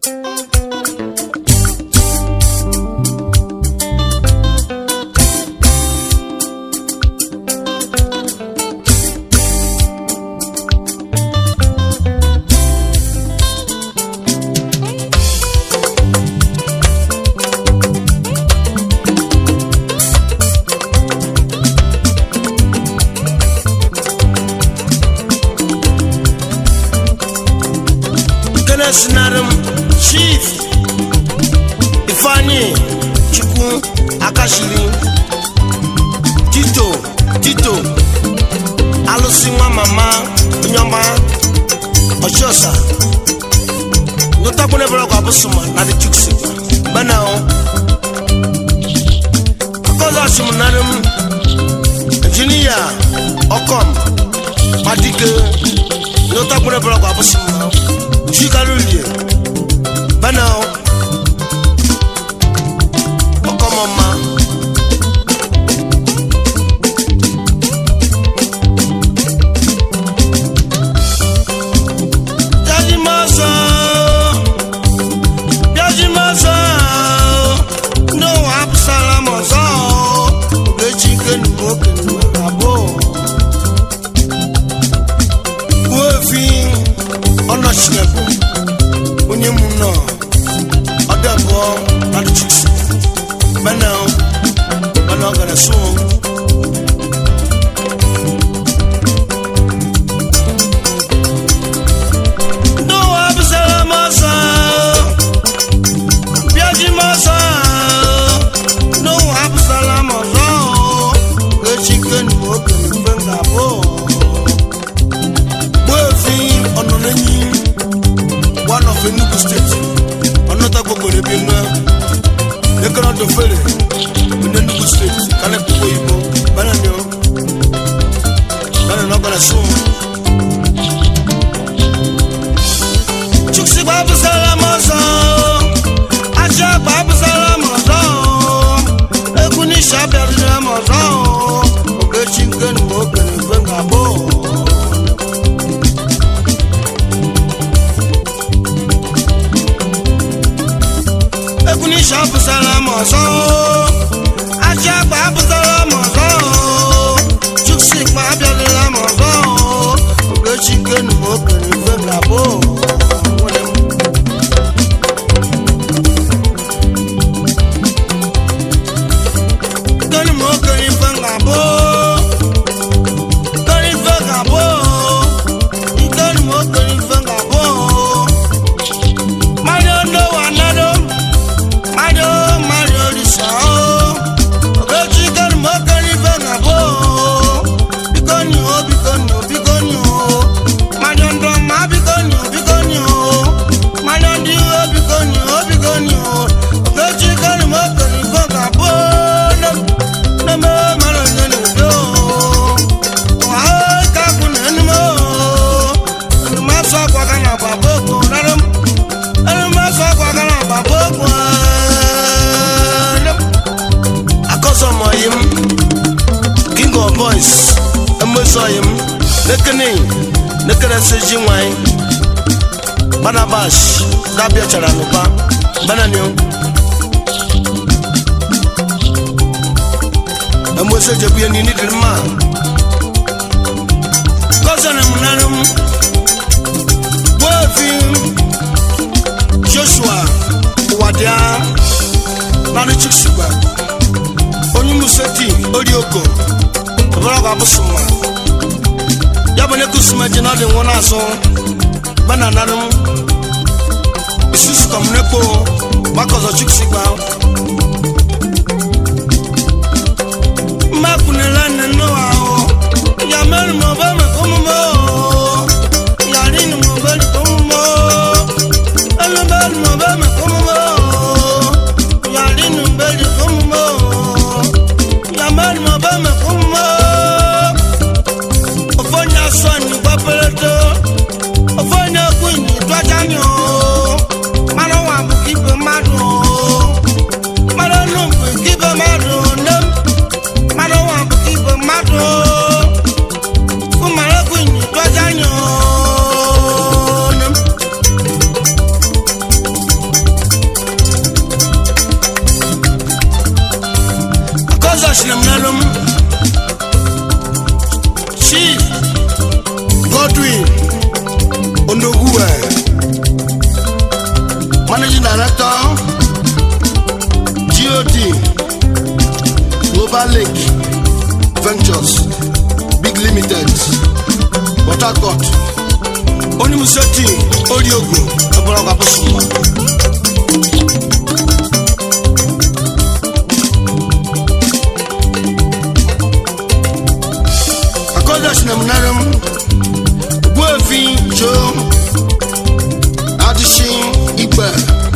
ekene sinarị m chief ifeanyi chukwu akashiri tito tito alụsị nwa mama nyọma ọchịọsa ndotakwune bụrụ kwa bụsụma na dị chuksi bana o akọzọ asụm narị m injinia ọkọm madike ndotakwune bụrụ kwa bụsụma chikalulie bana o ọkọmọma Biajimaso, Biajimaso, no Absalom ọzọ, Ogechi kenu nwoke abụọ. Wofi ọnọchinebu, onye mụ nọ, ọdọ abụọ nadụ chiksi, bana bana ọ gara so. No Absalom ọzọ, Biajimaso, no Absalom ọzọ, Ogechi kenu nwoke abụọ. Gbóòfin ọ̀nà lẹ́yìn one of Enugu state ọ̀nà tó gbogbo rẹ̀ bí nná lẹ́kọ̀ọ́ tó fẹ́rẹ̀ ní Enugu state kálẹ̀ gbogbo ìbò bẹ́ẹ̀ ni ó bẹ́ẹ̀ ni ọgbọ̀nà sùn. Chukwusi gba abụsara m ọzọ aja gba abụsara m ọzọ egwu n'isha bịarịrị m ọzọ Ogechi nke na okenye mgbe ga-abụ egwu n'isha abụsara m ọzọ aja agba abụsara m ọzọ chukwusi gba abịarịla m ọzọ Ogechi nke na okenye mgbe ga-abụ nwere m Kani mo kani fanga bo Kani fanga bo Kani mo kani fanga bo Mario no wanado Mario Mario lisa Ogechi kani mo kani fanga bo Bikoni o bikoni o bikoni o Mario ndo ma bikoni o bikoni o Mario ndi o bikoni o bikoni o Ogechi kani mo kani fanga bo Nemo mara nyene do Wa ka kuna nemo Ma so kwa kana baboko narum Ma so kwa kana baboko Akoso moyim King of Boys Emosoyim Nekene Nekene seji nwanyị Banabash Dabia chara n'ụba Bananyo Emose jebu ya nini dị mma Kọsana m narụ m Gbofi Joshua Ụwadịa Narụ Chuksigba Onye Museti Orioko Ọbara ọgwa abụsụma Ya bụ na ekusuma ji na ọ dị nwụ n'azụ Bana narụ m Isusu kọmnepo Gbakọzọ Chuksigba makunela nenu awo yamẹri mo bẹ mẹ kó mu mọ yàrá ni mo bẹ kó mu mọ ẹlẹbẹri mo bẹ mẹ kó mu mọ yàrá ni mo bẹ kó mu mọ yamẹri mo bẹ mẹ kó mu mọ ọfọnyà sọ ní pápẹrẹtọ ọfọnyà kú ní tọjá ni o mmanụ wà bù kí bẹ má dùn o mmanụ nù bù kí bẹ má dùn o nem mmadụ nwa bụ igwe mmadụ ụmụaregwu nyi tọja anya starlink ventures big limited port harcourt onye museti oriogo ọbụlọgwa bụsụma akọdas na mnaram gbuefi jo adịshi ikpe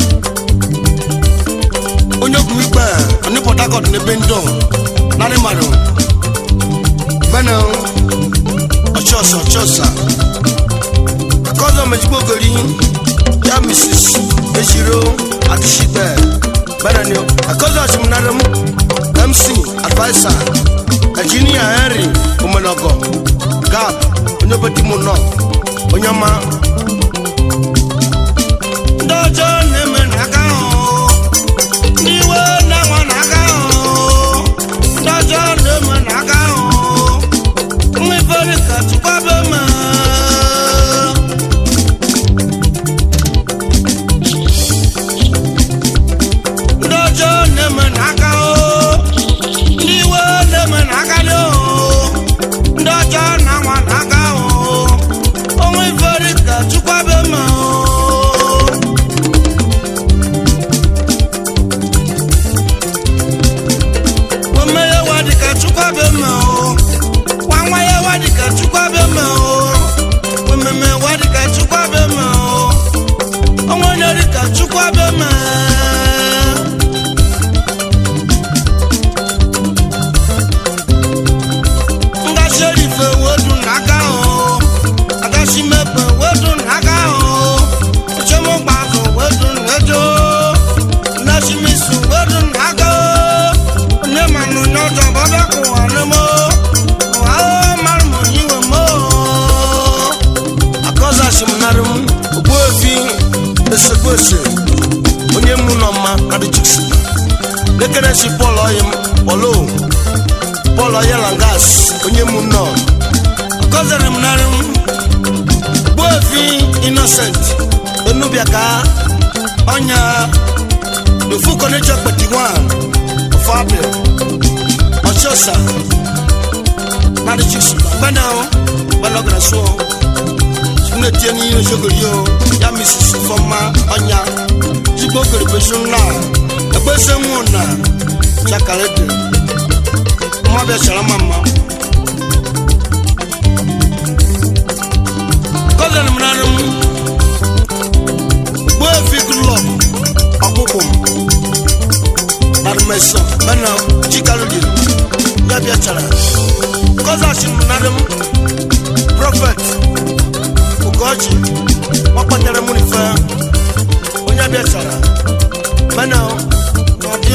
onye okwu ikpe ndị port harcourt na ebe ndọ narị mmadụ bena ọchọsa ọchọsa akọzọ mejigbogori ya mrs ejiro adịshikpe bena ni akọzọ ọchịmnaram mc advisor engineer henry omenago gap onye obetimu nọ onye ọma ndị ọjọọ na-eme n'aka ahụ n'iwe na-enwe n'aka ahụ ndị ọjọọ na-eme n'aka ahụ nwa ifere ka chukwabe ma ndị ọjọọ na-eme n'aka ahụ n'iwe na-eme n'aka dị ndị ọjọọ na-anwa n'aka ahụ onwe ifere ka chukwabe ma Wame ya wadi ka chukwa be ma o. Wanwa ya wadi ka chukwa be ma o. Wameme wadi ka chukwa be ma o. Onwonyori ka chukwa be ma. Nga sherife wedu n'aka o. Aga shimepe wedu n'aka o. Uchomo gbafo wedu n'ejo. Nashimisu wedu n'aka o. Onye manụ n'ọjọ bọbịa kụwa n'emo. Ụwa o mara m onyiwe mo. Akọzachi m narị m Ogbuefi esekwese onye mụ nọ mma kadịchiksi nekeresi Pọl Oyim Pọlo Pọl Oyelangas onye mụ nọ akọzara m narị m Ogbuefi Innocent Enubiaka ọnya Ofu Kọnechọ Kpetiwan of April Ọchọsa kadịchiksi gbana gbalọgara sụọ ne tie ni yiri sogori o ya misisi fọma ọnya jigbo kerebesu nla egbese nwu na chakalete mma bịa chara ma mma kọzan m narụ m gbuo efi gulọb ọkpụkpụ m narụmesọ bena chikalodi ya bịa chara kọzachi m narụ m prọfet ugochi wakpatara m n'ife onye bịa chara mana n'ọdị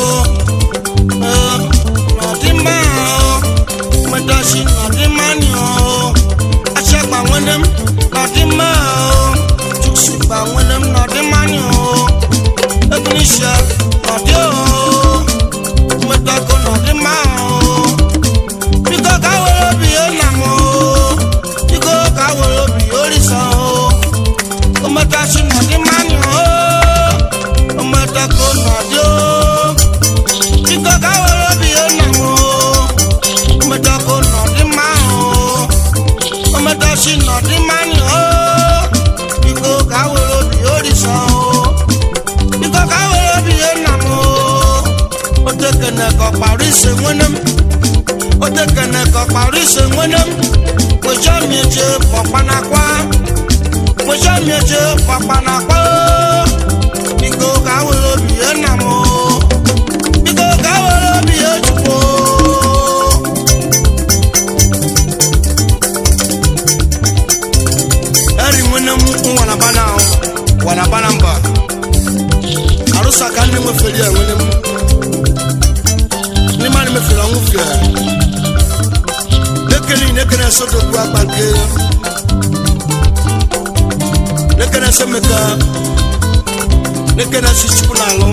n'ọdị mma mmedachi n'ọdị mma ni achịagba nwene m n'ọdị mma chukwusi gba nwene m n'ọdị mma ni ebunisha n'ọdị mmedako n'ọdị mma biko ka were obi ya nna m biko ka were obi ya orisa ometachi n'ọdị mma ni ometako n'ọdị biko ka were obi ya nna m ometako n'ọdị mma ometachi n'ọdị mma ni biko ka were obi ya orisa biko ka were obi ya nna m otekene ka ọkpara ise nwene m otekene ka ọkpara ise nwene m kwecha mieche pọkpanakwa kwecha mieche pọkpanakwa biko ka were obi ya nna m biko ka were obi ya chukwu eri nwene m nwanabana wanabana mba arụsa ka ndị nwefere ya nwene m ndị mmadụ mefere ọnwụ fie nekere nekere sodokwu akpa nke nekere semeka nekere si chukwu n'alụ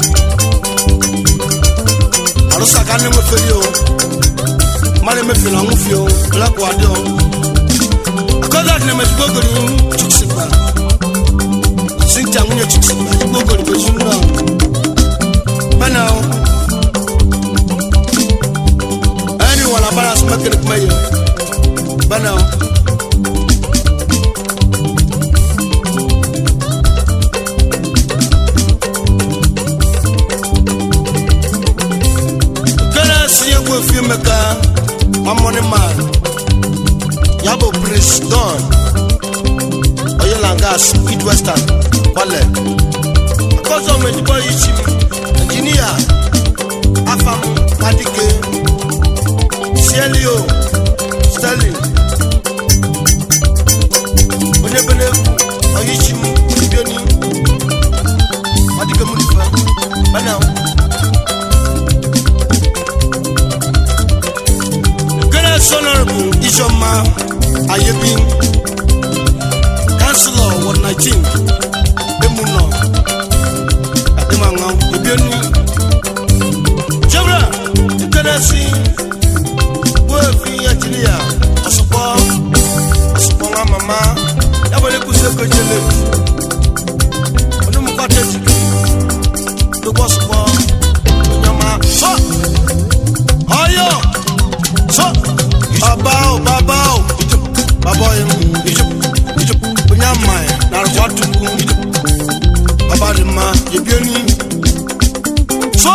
arụsa ka ndị nwefere o mmadụ mefere ọnwụ fie o lekwa dị o akọzat na emezigbo ogori chukwu sinja nwunye chukwu ezigbo ogori bụ ezi nnọọ mana o mana kene si egwu efi emeka mamoni man ya bụ prince don oyelangas east western kwale akọzọ mejibọ ichi injinia afam adike sielio sterling onye bene oyichi m ibioni adike m nife bana Grace Honorable Ijoma Ayebi, Councillor Ward 19, Emuno, Ademanga, Ebioni, Jabra, Ikanasi, Wefi Ajilia, Asupo, Asupo Mama, Yabale Kuseko Jele, Onumukate Jiki, Dubo Asupo, Onyama, So, Ayo, So, baba o baba o baba yi mu onye ama ya narịkwa tukwu baba dị mma ebioni so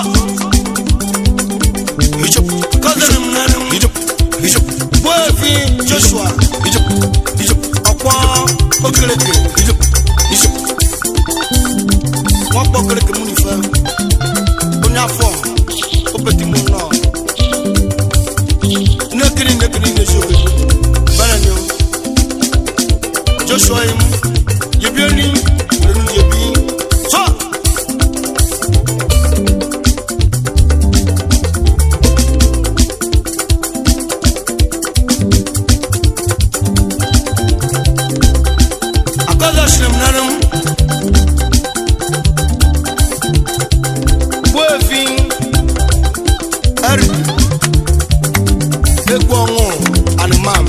kọzịrị m nanị m gbuefi joshua ọkwa okereke nwakpa okereke mụ n'ife onye afọ opeti mụ nọ nekiri nekiri nezobe bẹ́ẹ̀ni o joshua yi mu yebi eni lẹnu yebi so. akɔzɔ sinam nanam boefin ɛri egwu ọnwụ anụmanụ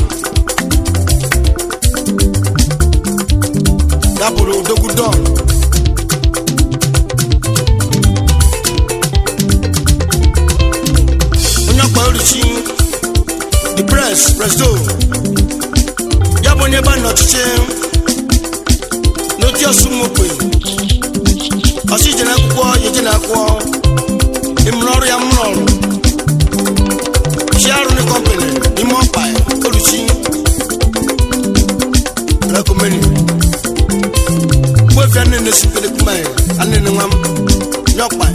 dapụrụ odogwu don onye ọkpa orichi the press presdo ya bụ onye ebe a n'ọchịchị n'otu ọsụmokwe ọsị ije na akwụkwọ ya eje na akwụkwọ ịmụrụ ọrụ ya mụrụ ọrụ Sharon Company n'ime ọkpa oluchi rekomeni gbefi anene supele kuma ye anene nwam nyɔkpa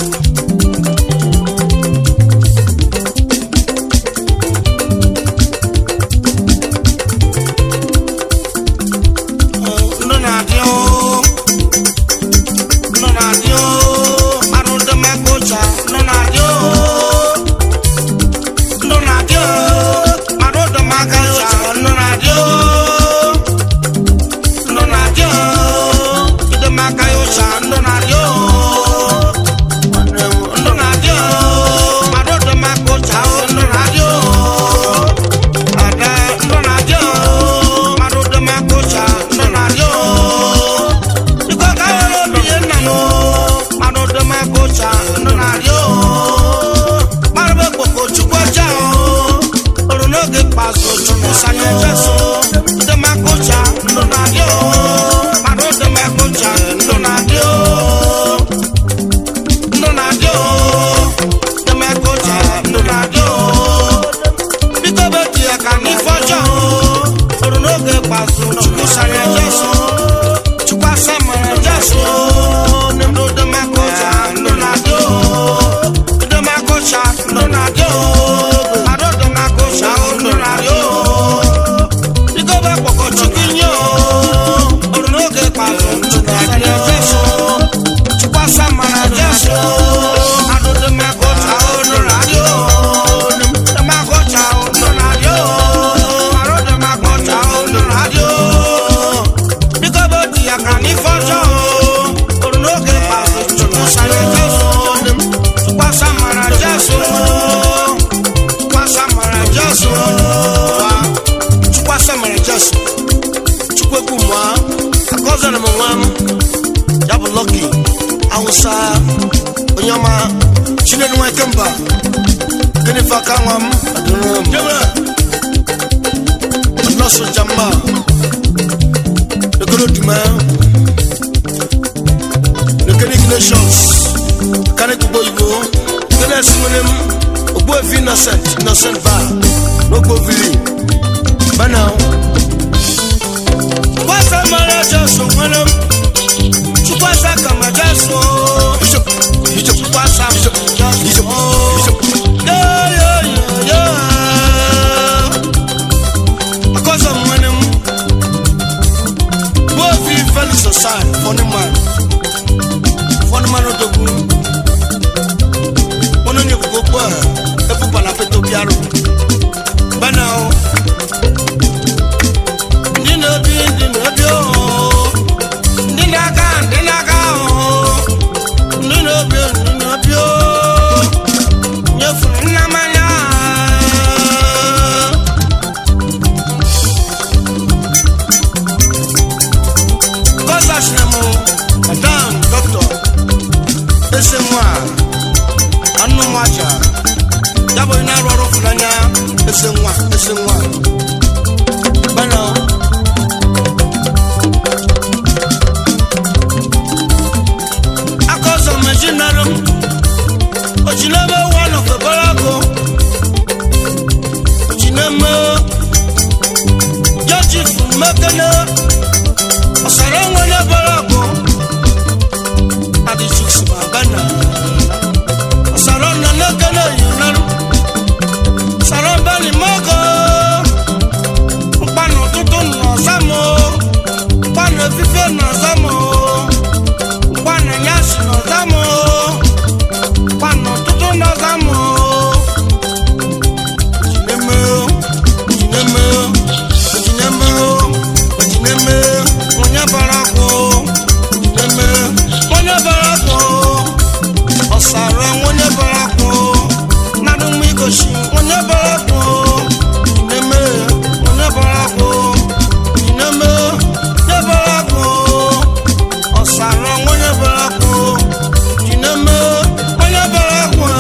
ndo na-adị o ndo na-adị o arụ ndị makocha ndo na-adị o ndo na-adị o arụ ndị makocha ndo na-adị o ndo na-adị o ndị makocha ndo na-adị o ndo na-adị o arụ ndị makocha ndo na-adị o ada ndo na-adị o arụ ndị makocha ndo na-adị o Iko ka were obi ihe nna m mmadụ dị m aka ụcha ndụ na-adị o mmadụ bụ ekpoko chukwu ọcha o oru n'oge ikpeazụ chukwu sanye jesu dị m aka ụcha ndụ na-adị o mmadụ dị m aka ụcha ndụ na-adị o ndụ na-adị o dị m aka ụcha ndụ na-adị o biko betu ya ka n'ife ọjọọ o oru n'oge ikpeazụ chukwu sanye jesu chukwasa mara jesu ndụ dị m aka ụcha ndụ na-adị o dị m aka ụcha ndụ na-adị o arụ dị m aka ụcha ndụ na-adị o igobe kpọkọ chukwu nye o oru n'oge ikpeazụ chukwu sanye jesu chukwasa mara jesu arụ dị m aka ụcha ndụ na-adị o dị m aka ụcha ndụ na-adị o arụ dị m aka ụcha ndụ na-adị o biko bụ di ya ka n'ife ọjọọ oru n'oge ikpeazụ chukwu sanye jesu tụkwasa mara jesu tụkwasa mara jesu tụkwasa mara jesu chukwu ekwu mụa akọzara m nwa m ya bụ lọki awụsa onye ọma chinedu nwa ikemba gịnị fa aka nwa m adịrị m nọọsụ jama lekere duma lekere ignitions kane gbogbo igbo lekere esimene m ogbo efi innocent innocent bar n'ogbo vili bana kwasa mara jesu nwere m chukwasa kama jesu chukwasa jesu yo yo yo yo akọsọ nwere m gbọ́ fi fẹ́lí sọ̀sán fọ́nímàn fọ́nímàn odogwu wọn ní ekoko pọ̀ efu pàlàfẹ́ tó biarò bẹ́ẹ̀ni o ndị na-ebi ndị na-ebi o ndị na-aga ndị na-aga o ndị na-ebi ndị na-ebi o nyefuru nna mmanya Kọ́sàsì na mo, madam dọ́kítọ̀, ese nwa, anụ nwa aja, ya bụ na arụ ọrụ fụnanya, ese nwa, ese nwa. Bana o. Aka ọzọ meji narụ m, ojinebe wa nọkwa bara akụ, ojineme, jọji fún mekene ọ̀sọ̀rọ̀ wọn ní bọ́lọ́kù adìsísì bàbánà ọ̀sọ̀rọ̀ nana kẹ́lẹ́ yìí nánú ọ̀sọ̀rọ̀ bẹ́ẹ̀ni mọ́kọ́ nkpanu tuntun nà ọ̀sàmù nkpanu fífẹ́ nà ọ̀sàmù nkpanu nyasi nà ọ̀sàmù nkpanu tuntun nà ọ̀sàmù jìnnẹ́mẹ́ jìnnẹ́mẹ́ jìnnẹ́mẹ́ jìnnẹ́mẹ́ onye barakwo eme onye barakwo ọsara onye barakwo nadụ mma igosi onye barakwo eme onye barakwo eme onye barakwo ọsara onye barakwo eme onye barakwo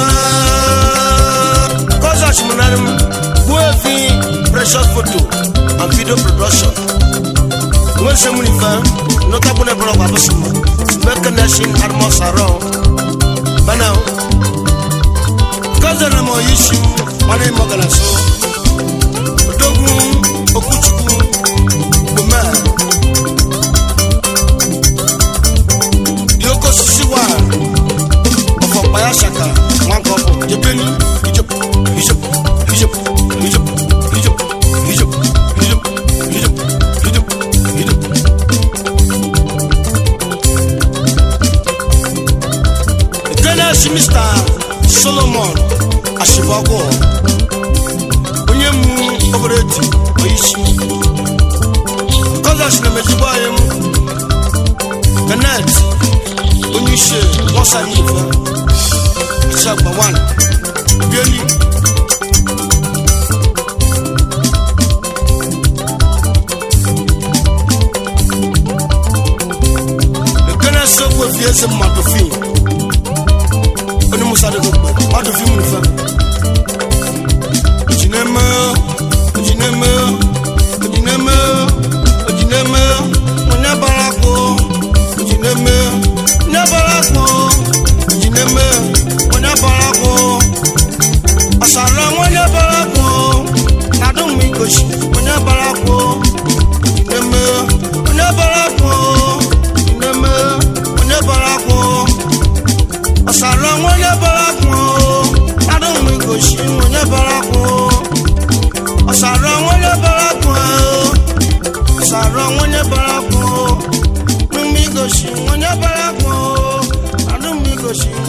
kọzach mụnarị m gbuo efi precious photo and video production ŋun se mun fɛ n'o ta bune bɔlɔ wa bɛ suma bɛ kɛnɛ sin armɔ sarɔ bana kɔzɛ na mɔ yi si wana yi mɔgala so o dogun o kutugu gbomɛ yoko sisi wa ɔfɔ kpaya saka ŋwan kɔ bɔ jebeni hijab hijab hijab hijab hijab hijab hijab hijab hijab hijab Genesis Mr. Solomon Ashibagwo onye mu obere eti oyishi Kozas na mezigbo anyị m Benet onye isi nwasa n'ife Achagba 1 Bieli Ekene sogbu efi eze mmadụ fii oni musa de gbogbo wàá fi múni fẹ. ojineme ojineme ojineme ojineme onye barako ojineme onye barako ojineme onye barako ọsara onye barako nadum igosi onye barako ojineme onye barako ojineme onye barako ọ̀sàrọ̀ wọn yẹ bọ́lá kún o ládùn mi kò sí wọn yẹ bọ́lá kún o ọ̀sàrọ̀ wọn yẹ bọ́lá kún o ọ̀sàrọ̀ wọn yẹ bọ́lá kún o ládùn mi kò sí wọn yẹ bọ́lá kún o ládùn mi kò sí